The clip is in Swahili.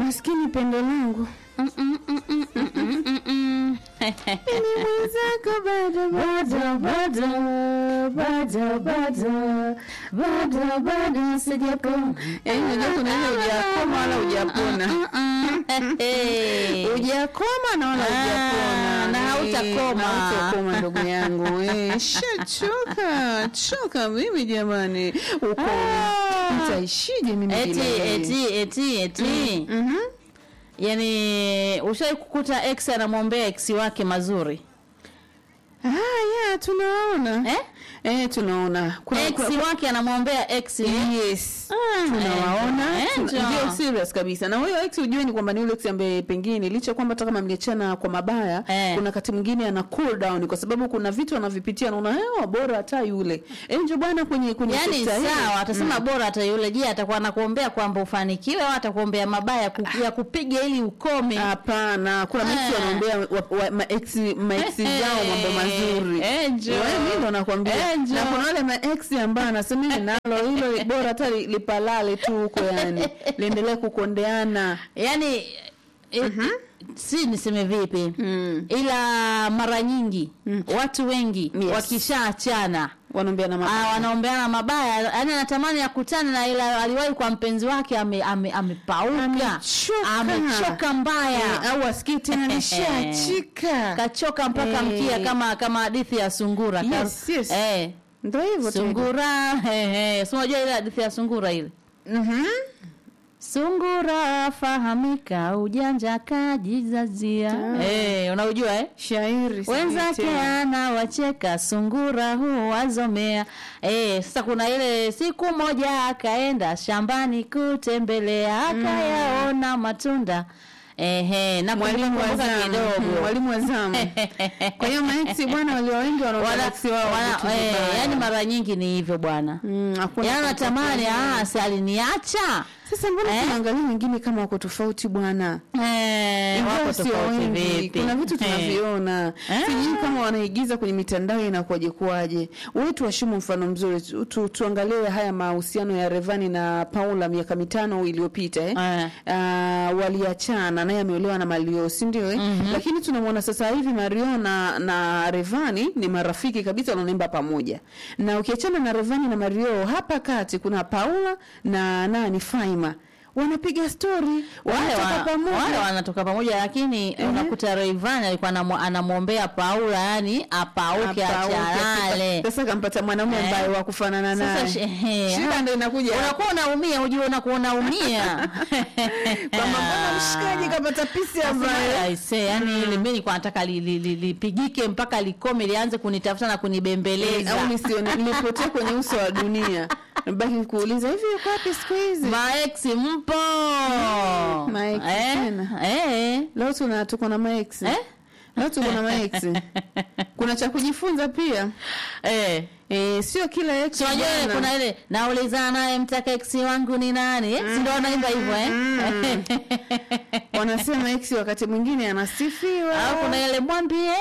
maskini pendo langu Mm, mm, mm, mm, mm, mm, mm, mm. mimi mwenzako bado bado bado bado bado bado bado sijapona yaani unajua kuna ile hujakoma wala hujapona Hey. hujakoma na wala Ah, hujapona na Eh, hautakoma. na hautakoma ndugu yangu eh, shachoka choka mimi jamani uko Ah. nitaishije mimi eti bila wewe? eti eti eti Mhm. yani ushai kukuta ex anamwombea ex wake mazuri Ah, yeah, tunaona eh? eh, tunaona kuna, ex kuna, wake anamwombea ex yes Ah, tunawaona eh, tuna- ndio. ndio serious kabisa na huyo ex ujue ni kwamba ni yule ex ambaye pengine licha kwamba hata kama mliachana kwa mabaya Eh. kuna wakati mwingine ana cool down kwa sababu kuna vitu anavipitia naona hewa bora hata yule eh ndio bwana kwenye kwenye yaani sekta hii. sawa atasema bora hata yule je atakuwa anakuombea kwamba ufanikiwe au atakuombea mabaya ku- ya kupiga ili ukome Hapana, kuna Ah. mtu wanaombea wa- wa- maex maex zao mambo mazuri. Angel. Wewe mimi ndo nakwambia. Angel. Na kuna wale maex ambao anasema mimi nalo hilo bora hata li- lipalale tu huko yani. Liendelee kukondeana. yaani eh, si niseme vipi Mm. ila mara nyingi watu wengi Yes. wakishaachana Wanaombea na Ah, mabaya. wanaombeana mabaya yaani anatamani akutane na ila aliwahi kwa mpenzi wake ame, ame, amepauka Amechoka. amechoka mbaya Eh, au asikii tena nishachika. kachoka mpaka Eh. mkia kama kama hadithi ya sungura Ka- Yes, yes. eh, Ndio hivyo tu. sungura eh, eh. si unajua ile hadithi ya sungura ile Mhm. sungura fahamika ujanja kajizazia eh, unaujua eh? Shairi. sijui wenzake tena. anawacheka sungura huwazomea eh, sasa kuna ile siku moja akaenda shambani kutembelea akayaona matunda ehe na Mwalimu wa kumbuka zamu. kidogo Mwalimu wa zamu. Kwa hiyo maex bwana walio wengi wanaombea Wana- ex wao wana- vitu eh, vibaya. yani mara nyingi ni hivyo bwana Mm, hakuna yaani kumpa natamani pole. ah, si aliniacha Sasa mbona Eh? tunaangalia wengine kama wako tofauti bwana? eh, Ingawa wako sio tofauti wengi, vipi kuna vitu Eh. tunaviona Eh. sijui kama wanaigiza kwenye mitandao inakuwaje kuwaje. Wewe tuwashumu mfano mzuri tu, tu, tuangalie haya mahusiano ya Revani na Paula miaka mitano iliyopita eh. Eh. Ah, waliachana naye ameolewa na Mario si ndio eh? Lakini tunamwona sasa hivi Mario na, na Revani ni marafiki kabisa wananemba pamoja. Na ukiachana na Revani na Mario hapa kati kuna Paula na nani Faima wanapiga story wale wanatoka wa- pamoja wale wanatoka pamoja lakini unakuta Rayvanny alikuwa anamwo- anamwombea Paula yani apauke Hapa, achalale sasa kampata mwanaume Eh. ambaye wa kufanana Sasa naye she- ehe, shida ha- ndo inakuja hapo. unakuwa unaumia ujue unakuwa unaumia kwamba mbona mshikaji kapata pisi ambaye aise yani ile mimi nilikuwa nataka li- li- li- lipigike mpaka likome lianze kunitafuta na kunibembeleza au nisione nilipotea kwenye uso wa dunia baki kuuliza hivi yuko wapi siku hizi maeksi mpo maex eh? tena. eh? leo tuna tuko na maex Eh? leo tuko na maex kuna cha kujifunza pia eh. eh, sio kila ex Si unajua ile bwana. kuna ile naulizana naye mtaka eksi wangu ni nani eh? si ndo wanaimba hivyo eh? wanasema ex wakati mwingine anasifiwa au kuna ile mwambie